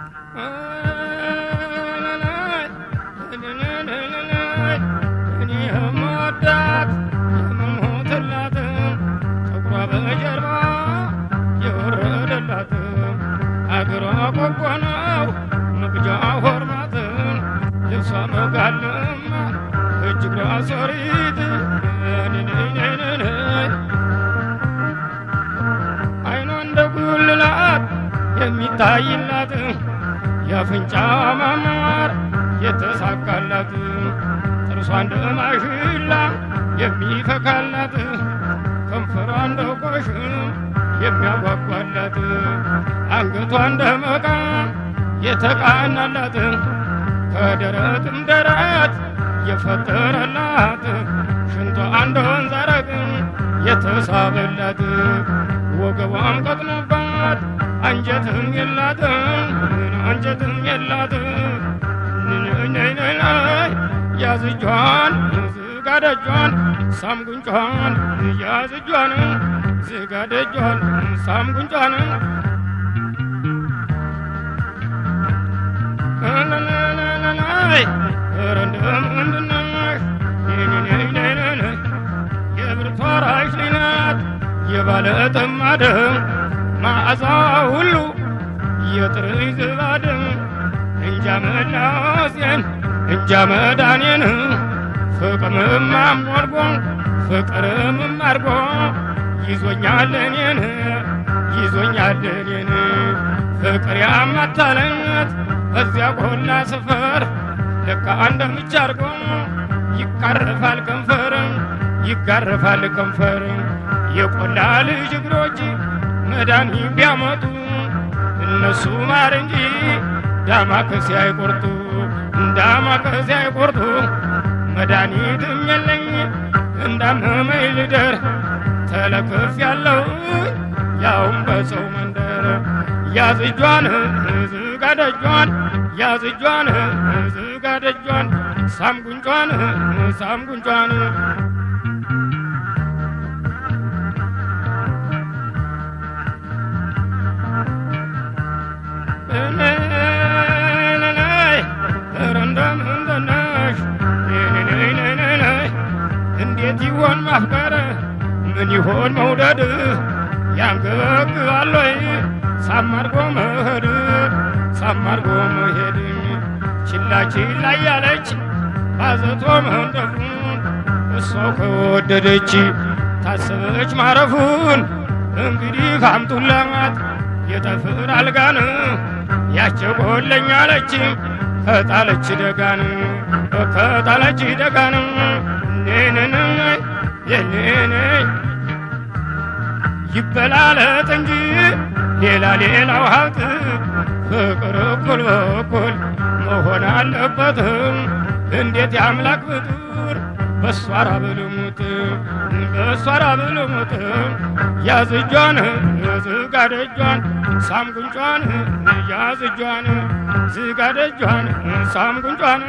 እኔ የምወዳት የምሞትላት ፀጉሯ በጀርባ የወረደላት አገሯ ቆቦ ነው መግጃ ሆርማት ልብሷ መጋለማ እጅ እግሯ ሶሪት አይኗ እንደ ጉልላት የሚታይላት የአፍንጫ ማማር የተሳካላት ጥርሷ እንደ ማሽላ የሚፈካላት ከንፈሯ እንደ ቆሽም የሚያጓጓላት አንገቷ እንደ መቃ የተቃናላት ከደረትም ደረት የፈጠረላት ሽንቷ እንደ ወንዝ አረግ የተሳበላት ወገቧም ቀጥኖባት አንጀትም የላትም አንጀትም የላትም ያዝ እጇን ዝጋ ደጇን ሳም ጉንጯን ያዝ እጇን ዝጋ ደጇን ሳም ጉንጯን ኧረ እንደምንድነሽ የብርቷ ራሽ ሊናት የባለ ጥማድም ማዕዛ ሁሉ የጥርኝ ዝባድም እንጃ መላሴን እንጃ መዳኔን ፍቅርም አሞርጎ ፍቅርም አርጎ ይዞኛል እኔን ይዞኛል እኔን ፍቅር ያማታለት እዚያ ቆላ ስፈር ልካ እንደ ምች አርጎ ይቃረፋል ከንፈር ይጋረፋል ከንፈር የቆላ ልጅ እግሮች መዳኒ ቢያመጡ እነሱ ማር እንጂ ዳማ ከሲ አይቆርጡ ዳማ ከሲ አይቆርጡ መድኃኒትም የለኝ እንዳመመኝ ልደር ተለክፍ ያለው ያውም በሰው መንደር ያዝ እጇን ዝጋ ደጇን ያዝ እጇን ዝጋ ደጇን ሳም ጉንጯን ሳም ጉንጯን እንዴት ይሆን ማፍቀር ምን ይሆን መውደድ ያንገበግባል ወይ ሳማርጎ መሄድ ሳማርጎ መሄድ ችላ ችላ እያለች ባዘቶ መንደፉ እሷው ከወደደች ታሰበች ማረፉን እንግዲህ ካምጡላት የጠፍር አልጋን ያቸቆለኛለች ከጣለች ደጋን ከጣለች ደጋን ኔንን የኔን ይበላለጥ እንጂ ሌላ ሌላው ሀብት ፍቅር እኩል በኩል መሆን አለበትም። እንዴት የአምላክ ፍጡር በሷ ራብ ልሙት በሷ ራብ ልሙት ያዝ እጇን ዝጋ ደጇን ሳም ጉንጯን ያዝ እጇን ዝጋ ደጇን ሳም ጉንጯን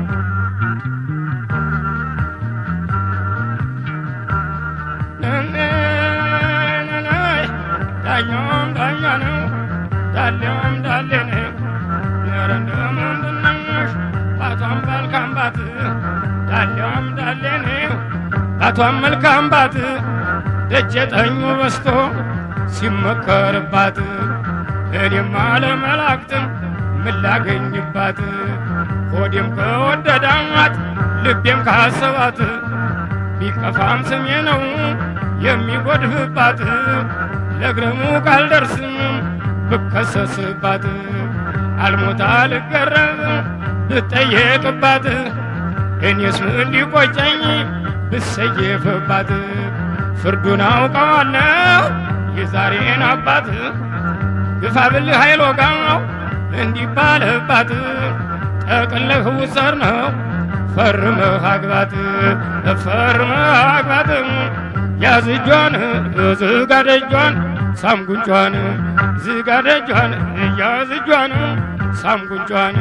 ዳኛውም ዳኛ ነው ዳሌውም ዳሌ ነው ኧረ እንደምንድነሽ ባቷም መልካም ባት ዳሌውም ዳሌ ነው ባቷም መልካም ባት ደጀ ጠኙ በስቶ ሲመከርባት እኔም አለመላእክትም ምን ላገኝባት ሆዴም ከወደዳት ልቤም ካሰባት ቢከፋም ስሜ ነው የሚጎድፍባት ለግረሙ ካልደርስም ብከሰስባት አልሞታ ልገረብ ብጠየቅባት እኔስ ምን ሊቆጨኝ ብሰየፍባት ፍርዱን አውቀዋለሁ የዛሬን አባት ግፋ ብልህ አይሎጋው እንዲባልባት ጠቅልህ ውሰር ነው ፈርመህ አግባት ፈርመህ አግባት ያዝ እጇን ዝጋ ደጇን ሳም ጉንጯን ዝጋ ደጇን ያዝ እጇን ሳም ጉንጯን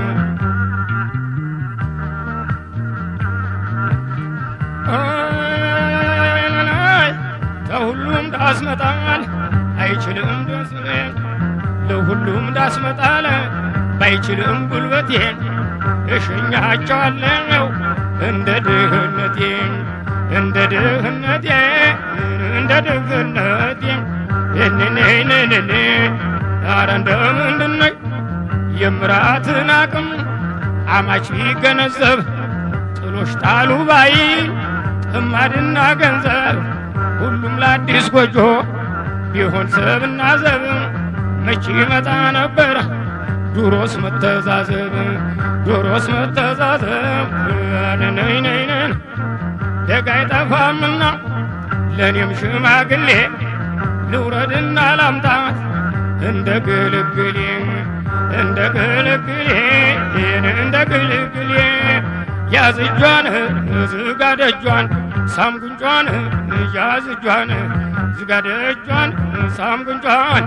ለሁሉም ዳስመጣል አይችልም ደስ ለሁሉም ዳስመጣል ባይችልም ጉልበቴን እሸኛቸዋለሁ እንደ ድህነቴ እንደ ድህነቴ እንደ ድህነቴ የኔኔኔኔኔ አረ እንደምንድነኝ የምራትን አቅም አማች ቢገነዘብ ጥሎሽ ጣሉ ባይ ጥማድና ገንዘብ ሁሉም ለአዲስ ጎጆ ቢሆን ሰብና ዘብ መቼ ይመጣ ነበር ዱሮስ መተዛዘብ ዱሮስ መተዛዘብ ነይነይነን ደግ አይጠፋምና ለእኔም ሽማግሌ ልውረድና ላምጣት እንደ ግልግሌ እንደ ግልግሌ እንደ ግልግሌ ያዝ እጇን ዝጋ ደጇን ሳም ጉንጯን ያዝ እጇን ዝጋ ደጇን ሳም ጉንጯን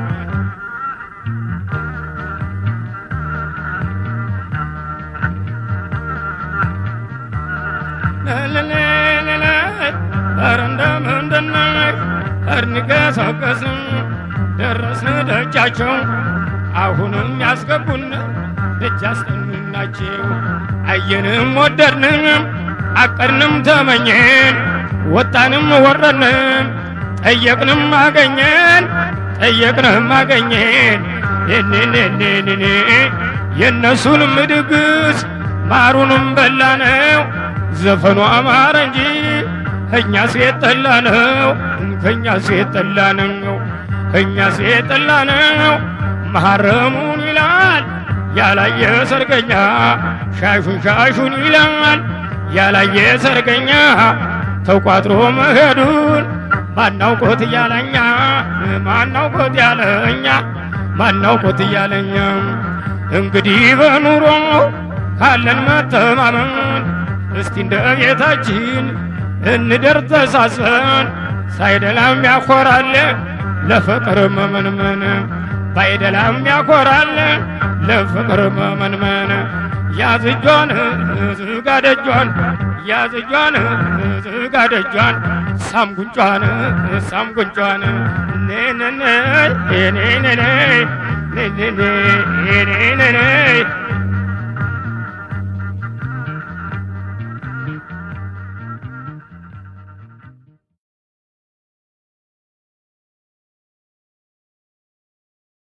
ኧረ እንደምንድነው እርንገሰገስም ደረስን ደጃቸው አሁንም ያስገቡን ደጅ አስጠኑናቸው አየንም ወደድንም አቀድንም ተመኘን ወጣንም ወረድንም ጠየቅንም አገኘን ጠየቅንም አገኘን ኔኔኔኔኔ የእነሱንም ድግስ ማሩንም በላነው ዘፈኑ አማረ እንጂ እኛ ሴት ጠላ ነው ከእኛ ሴት ጠላ ነው ከእኛ ሴት ጠላ ነው መሐረሙን ይላል ያላየ ሰርገኛ ሻሹን ሻሹን ይላል ያላየ ሰርገኛ ተቋጥሮ መሄዱን ማናውቆት እያለኛ ማናውቆት ያለኛ ማናውቆት እያለኛ እንግዲህ በኑሮ ካለን መተማመን እስቲ እንደ ቤታችን እንደር ተሳስበን ሳይደላም ያኮራል ለፍቅር መመንመን ባይደላም ያኮራል ለፍቅር መመንመን ያዝ እጇን ዝጋ ደጇን ያዝ እጇን ዝጋ ደጇን ሳም ጉንጯን ሳም ጉንጯን ኔነነ ኔኔኔ ኔኔኔ ኔኔኔ